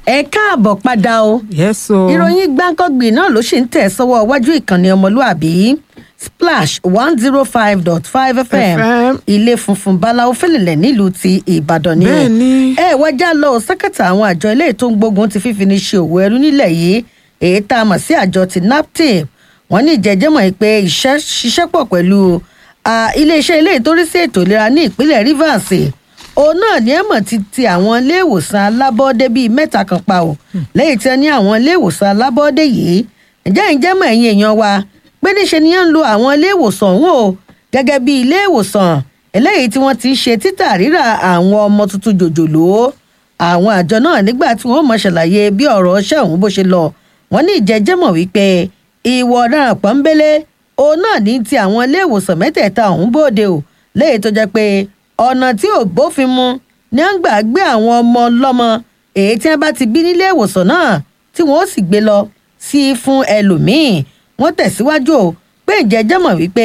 ẹ káàbọ̀ padà o yes o. ìròyìn gbáǹkọ́gbì náà ló ṣì ń tẹ̀ sọ́wọ́ iwájú ìkànnì ọmọlúàbí splash one zero five dot five fm FM. ilé funfun báláwo fẹ́lẹ̀lẹ̀ nílùú ti ìbàdàn ni o. Bẹ́ẹ̀ni. ẹ wájà lọ sẹ́kẹ̀tà àwọn àjọ ilé tó ń gbógun ti fífi ní ṣe òwò ẹrú nílẹ̀ yìí èyí tá a mọ̀ sí àjọ ti naptip wọ́n ní ìjẹ́jẹ́mọ̀ yìí pé iṣẹ́ ṣiṣẹ́ pọ̀ pẹ̀lú ah, iléeṣẹ́ ilé ìtórí sí ètò ìlera ní ìpínlẹ̀ rivers òun náà ní ẹ̀mọ̀ ti ti àwọn ilé ìwòsàn alábọ́ọ́dé bíi mẹ́ta kan pa ò lẹ́yìn tí wọ́n ní àwọn ilé ìwòsàn alábọ́ọ́dé yìí ǹjẹ́ ìjẹ́mọ̀ ẹ̀yin èèyàn wa pé níṣe ni wọ́n ń lo àwọn ilé ìwòsàn ọ̀hún o gẹ́gẹ́ bí ilé ìwòsàn eléyìí tí wọ́n ti ń ṣe títà rírà àwọn ọmọ tuntun jòjòló àwọn àjọ náà nígbà tí wọ́n mọ̀ ṣàlàyé bí ọ̀rọ̀ ọṣẹ́ ọ̀hún bó ṣe lọ wọ́n ní ìjẹ́jẹ́mọ̀ wípé ìwọ ọ̀daràn pọ́nbélé òun náà ní ti àwọn ilé ìwòsàn mẹ́tẹ̀ẹ̀ta ọ̀hún bóde o léyìí tó jẹ́ pé ọ̀nà tí ò bófin mu ní à ń gbà gbé àwọn ọmọ ọlọ́mọ èyí tí wọ́n bá ti bí nílé ìwòsàn náà tí wọ́n ó sì gbé lọ sí fún ẹlòmíín wọ́n tẹ̀síwájú o pé ìjẹ́jẹ́mọ̀ wípé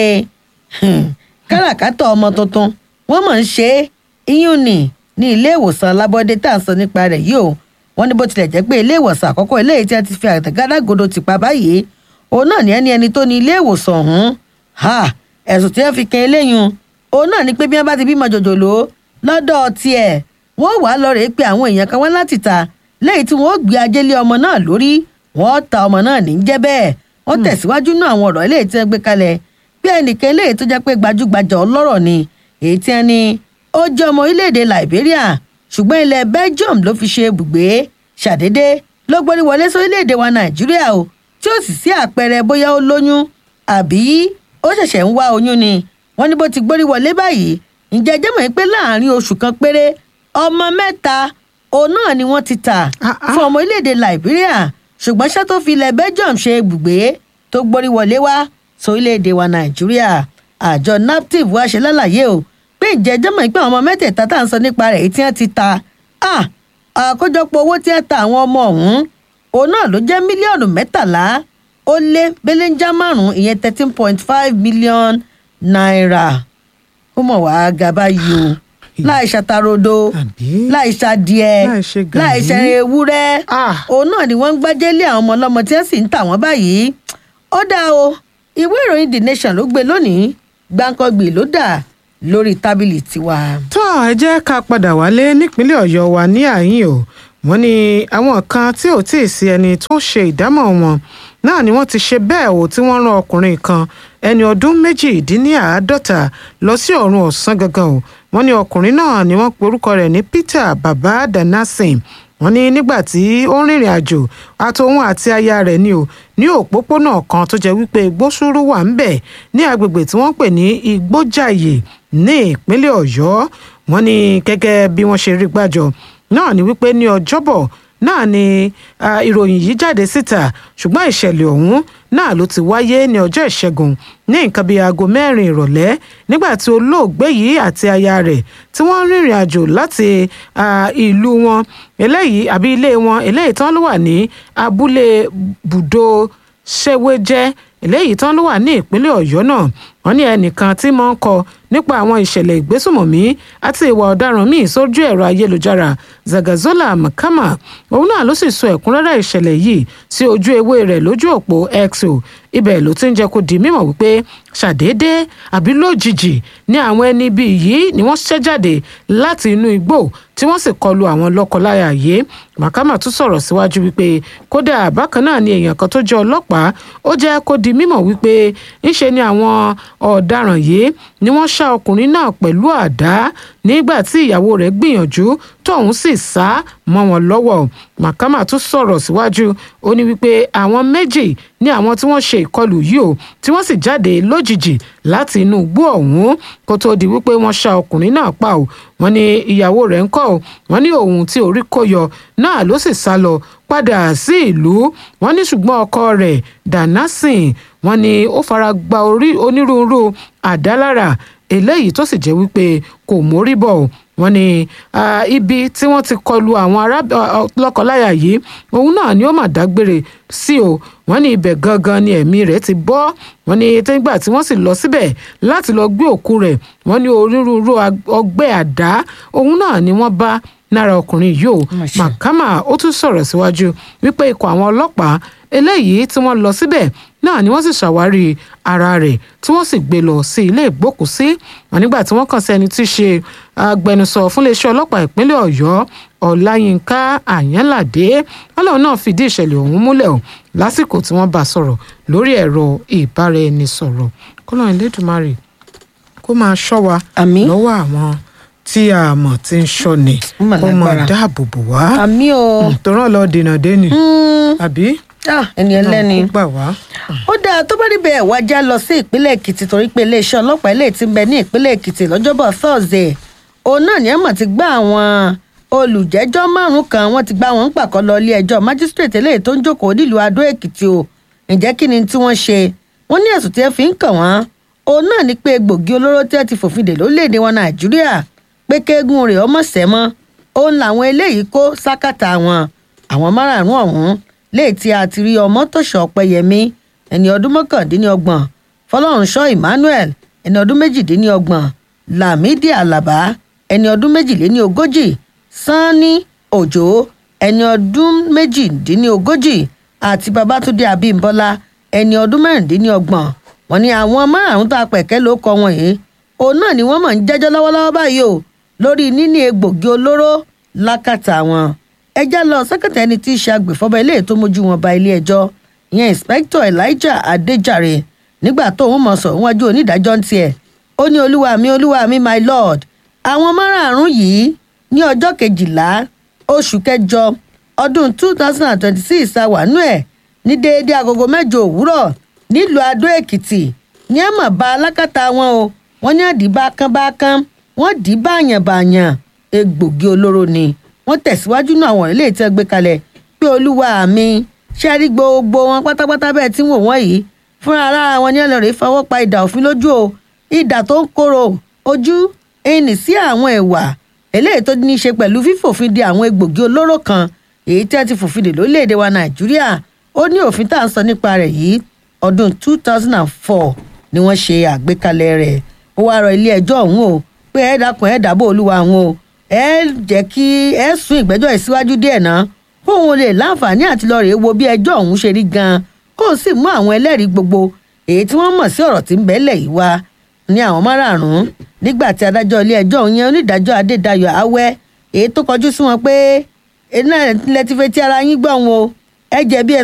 káràkátà ọmọ tuntun wọ́n mọ̀ ń ṣe é iyún ni ní ilé ìwòsàn alábọ́dé tá à ń sọ nípa rẹ̀ yìí o wọ́n ní bó tilẹ̀ jẹ́ pé ilé ìwòsàn àkọ́kọ́ eléyìí tí a ti fi àtẹ̀gádágodo ti pa báyìí òun náà ní ẹni ẹni tó ní ilé ìwòsàn ọ̀hún ha ẹ̀sùn tí wọ́n fi kan eléyìí òun náà ní pé bí wọ́n bá ti bímọ jòjòló lọ́dọ̀ tiẹ̀ wọ́n wà á lọ rèé pé àwọn èèyàn kan wá láti ta lẹ́yìn tí wọ́n ó gbé ajé lé ọmọ náà lórí wọ́n ta ọmọ náà ní jẹ́ bẹ́ẹ̀ wọ́n tẹ̀síwájú náà àwọn ọ̀rọ̀ eléyìí tí wọ́n gbé kalẹ̀ bí ẹnìkan eléyìí tó jẹ́ pé gbajúgbajà ọlọ́rọ̀ ni èyí tí wọ́n ní ó jẹ́ ọmọ orílẹ̀-èdè Liberia ṣùgbọ́n ilẹ̀ Belgium ló fi ṣe ibùgbé ṣàdédé ló gbórí wọlé sórílẹ̀-èdè wa Nàìjíríà o tí ó sì sí àpẹẹrẹ bóyá ó lóyún àbí ó ṣẹ̀ṣẹ̀ ń wá oyún ni wọ́n ní bó ti gbórí wọlé báyìí ǹjẹ́ jẹ́ mọ̀ pé láàrin oṣù kan péré ọmọ mẹ́ta òun náà ni wọ́n ti tà Ah, ah. fún ọmọ orílẹ̀-èdè Liberia ṣùgbọ́n ṣá tó fi ilẹ̀ Belgium ṣe ibùgbé tó gbórí wọlé wá sórílẹ̀-èdè wa Nàìjíríà àjọ naptip wá ṣe lálàyé o pé ǹjẹ́ jẹ́ mọ̀ pé àwọn ọmọ mẹ́tẹ̀ẹ̀ta tá à ń sọ nípa rẹ̀ èyí tí wọ́n ti ta ah, àkójọpọ̀ owó tí wọ́n ta àwọn ọmọ ọ̀hún òun náà ló jẹ́ mílíọ̀nù mẹ́tàlá ó lé belenja márùn-ún ìyẹn thirteen point five million naira ó mọ̀ wá ga báyìí o láì ṣàtàrodo Àbí? láì ṣàdìẹ Láì ṣe gàrí. láì ṣe ewúrẹ́ Ah. òun náà ni wọ́n ń gbájẹ́ lé àwọn ọmọ ọlọ́mọ tí wọ́n sì ń tà wọ́n báyìí ó dáa o ìwé ìròyìn the nation ló gbé lónìí gbáǹkọ́gbì ló dà lórí tábìlì tiwa. tó ẹ jẹ́ ká padà wálé nípínlẹ̀ ọ̀yọ́ wa ní àyín o wọ́n ní àwọn kan tí ò tí ì sí ẹni tó ń ṣe ìdámọ̀ wọn náà ni wọ́n ti ṣe bẹ́ẹ̀ o tí wọ́n rán ọkùnrin kan ẹni ọdún méjìdínláàádọ́ta lọ sí ọ̀run ọ̀sán gangan o wọ́n ní ọkùnrin náà ni wọ́n pe orúkọ rẹ̀ ní Peter baba danasin wọ́n ní nígbà tí ó ń rìnrìn àjò àtòun àti aya rẹ̀ ni o ní òpópónà kan tó jẹ́ wípé gbósùrú wà ń bẹ̀ ní agbègbè tí wọ́n pè ní igbójàyè ní ìpínlẹ̀ ọ̀yọ́ wọ́n ní gẹ́gẹ́ bí wọ́n ṣe rí gbàjọ náà ni wípé ní ọjọ́bọ̀ náà ni ah, ìròyìn yìí jáde síta ṣùgbọ́n ìṣẹ̀lẹ̀ ọ̀hún náà ló ti wáyé ní ọjọ́ ìṣẹ́gun ní nǹkan bíi aago mẹ́rin ìrọ̀lẹ́ nígbà tí olóògbé yìí àti aya rẹ̀ tí wọ́n ń rìnrìn àjò láti ah, ìlú wọn eléyìí àbí ilé wọn eléyìí tán ló wà ní abúlé bùdó ṣẹ́wéjẹ́ eléyìí tán ló wà ní ìpínlẹ̀ ọ̀yọ́ náà wọ́n ní ẹnìkan tí mọ̀ ń kọ nípa àwọn ìṣẹ̀lẹ̀ ìgbésùmọ̀mí àti ìwà ọ̀daràn míì sójú ẹ̀rọ ayélujára zagazola makama òun náà ló sì sọ ẹ̀kúnrẹ́rẹ́ ìṣẹ̀lẹ̀ yìí sí ojú ewé rẹ̀ lójú òpó x o ibẹ̀ ló ti ń jẹ́ kó di mímọ̀ wípé ṣàdédé àbí lójijì ni àwọn ẹni bíi yìí ni wọ́n ṣẹ́ jáde láti inú igbó tí wọ́n sì kọlu àwọn lọ́kọláya yìí makama tún sọ̀rọ̀ síwájú wípé kódà bákan náà ni èèyàn kan tó jẹ́ ọlọ́pàá ó jẹ́ kó di mímọ̀ wípé ńṣe ni àwọn ọ̀daràn yìí ni wọ́n ṣá ọkùnrin náà pẹ̀lú àdá nígbà tí ìyàwó rẹ̀ gbìyànjú tóun sì sá mọ́ wọn lọ́wọ́ makama tún sọ̀rọ̀ síwájú ó ní wípé àwọn méjì ní àwọn tí wọ́n ṣe ìkọlù yìí o tí wọ́n sì jáde lójijì láti inú igbó ọ̀hún kó tóó di wípé wọ́n ṣá ọkùnrin náà pa o wọ́n ní ìyàwó rẹ̀ ń kọ́ o wọ́n ní òun tí orí kó yọ náà ló sì sá lọ padà sí ìlú wọ́n ní ṣùgbọ́n ọkọ rẹ̀ danasin wọ́n ní ó fara gba orí onírúurú àdálára eléyìí tó sì jẹ́ wípé kò mórí bọ̀ o wọ́n ní ah, ibi tí wọ́n ti kọlu àwọn ará- ah, ah, lọ́kọláya yìí òun náà ni ó mà dágbére sí o wọ́n ní ibẹ̀ gangan ni ẹ̀mí rẹ̀ ti bọ́ wọ́n ní nígbà tí wọ́n sì lọ síbẹ̀ láti lọ gbé òkú rẹ̀ wọ́n ní onírúurú ag- ọgbẹ́ àdá òun náà ni wọ́n bá náírà ọkùnrin yìí o Mà ṣe. mahama ó tún sọ̀rọ̀ síwájú wípé ikọ̀ àwọn ọlọ́pàá eléyìí tí wọ́n lọ síbẹ̀ náà ni wọ́n sì ṣàwárí ara rẹ̀ tí wọ́n sì gbé lọ sí ilé ìgbókùúsí wọn nígbà tí wọ́n kàn sí ẹni tí í ṣe agbẹnusọ fún iléeṣẹ́ ọlọ́pàá ìpínlẹ̀ ọ̀yọ́ ọláyínká àyànládé ọlọ́run náà fìdí ìṣẹ̀lẹ̀ ọ̀hún múlẹ̀ o lásìkò tí wọ́n bá a sọ̀rọ̀ lórí ẹ̀rọ ìbáraẹnisọ̀rọ̀ kọ́lọ́run elédùnmarè kó máa ṣọ́ wa Àmín. lọ́wọ́ àwọn tí a mọ̀ tí ń ṣọ́ni Ó mà kó máa lágbára. dáàbò bò wá àmì o tó rán lọ dènà déni Mm, àbí ah, ẹni ẹlẹ́ni. Ọlọ́run kó gbà wá. ó dáa tó bá níbẹ̀ wá já lọ sí ìpínlẹ̀ èkìtì torí pé iléeṣẹ́ ọlọ́pàá ilé tí ń bẹ ní ìpínlẹ̀ èkìtì lọ́jọ́bọ̀ thursday òun náà ni ẹ̀mọ̀ ti gbá àwọn olùjẹ́jọ́ márùn-ún kan wọ́n ti gbá wọn ń pàkọ́ lọ ilé ẹjọ́ magistrate eléyìí tó ń jókòó nílùú adó èkìtì o ǹjẹ́ kí ni tí wọ́n ṣe wọ́n ní ẹ̀sùn tí ẹ fi ń kàn wọ́n òun náà ni pé egbògi olóró tí ẹ ti fòfin dè lórílẹ̀‐èdè wọn nàìjíríà pé kéegun rẹ̀ ọmọ sẹ́mọ́ òun làwọn eléyìí kó sákàtà wọn àwọn márààrún ọ̀hún léè tí a ti rí ọmọ tòṣọ ọpẹyẹmí ẹni ọdún mọ́kàndínlọ́gbọ̀n fọlọ́runṣọ́ emmanuel ẹni ọdún méjìdínlọ́gbọ̀n lamidi alaba ẹni ọdún méjìléní ogójì sanni òjò ẹni ọdún méjìdínlógójì àti babatunde abímbọ́lá ẹni ọdún mẹ́rìndínlọ́gbọ̀n wọ́n ní àwọn márùn-ún tá a pẹ̀kẹ́ ló kọ wọn yìí òun náà ni wọ́n mọ̀ ń jẹ́jọ́ lọ́wọ́lọ́wọ́ báyìí o lórí níní egbògi olóró lákàtà wọn ẹjẹ́ lọ sẹ́kẹ̀tẹ̀ ẹni tí í ṣe agbèfọ́ba ilé tó mójú wọn ba ilé ẹjọ́ ìyẹn inspector elijah adéjàre nígbà tóun mọ̀ sọ̀rọ̀ wájú onídàájọ́ ń tiẹ̀ ó ní olúwa mi olúwa mi my lord àwọn márààrún yìí ní ọjọ́ kejìlá oṣù kẹjọ ọdún two thousand and twenty-six àwánú ẹ̀ ní déédéé agogo mẹ́jọ òwúrọ̀ nílùú adó èkìtì ní ẹ̀ mọ̀ bá alákàtà wọn o wọ́n ní àdí bákánbákán wọ́n dì í báyànbáyàn egbògi olóró ni wọ́n tẹ̀síwájú náà àwọn ilé ìtẹ́ gbé kalẹ̀ pé olúwa mi ṣe rí gbogbo wọn pátápátá bẹ́ẹ̀ tí ń wò wọ́n yìí fúnra lára wọn ní ẹlẹ́rìí fọwọ́ pa ìdà òfin lójú o ìdà tó ń korò ojú ẹnì sí àwọn ẹ̀wà eléyìí tó ní í ṣe pẹ̀lú fífòfin de àwọn egbògi olóró kan èyí tí wọ́n ti fòfin dè lórílẹ̀‐èdè wa nàìjíríà ó ní òfin tá à ń sọ nípa rẹ̀ yìí ọdún two thousand and four ni wọ́n ṣe àgbékalẹ̀ rẹ̀ ó wáá rọ ilé ẹjọ́ ọ̀hún o pé ẹ dákun ẹ dábò olúwa wọn o ẹ jẹ́ kí ẹ sún ìgbẹ́jọ́ yìí síwájú díẹ̀ náà kóun lè láǹfààní àti lọ́ọ́ rèé wo bí ẹjọ́ ọ̀hún ṣe rí gan-an kóun sì mú àwọn ẹlẹ́rìí gbogbo èyí tí wọ́n mọ̀ sí ọ̀rọ̀ tí ń bẹ́lẹ̀ yìí wá ní àwọn márààrún nígbà tí adájọ́ ilé ẹjọ́ ọ̀hún yẹn onídàájọ́ adédayọ̀ awẹ́ èyí tó kọjú sí wọn pé iná ilẹ̀ ti fetí ara yín gbọ̀n o ẹ jẹ̀bi ẹ̀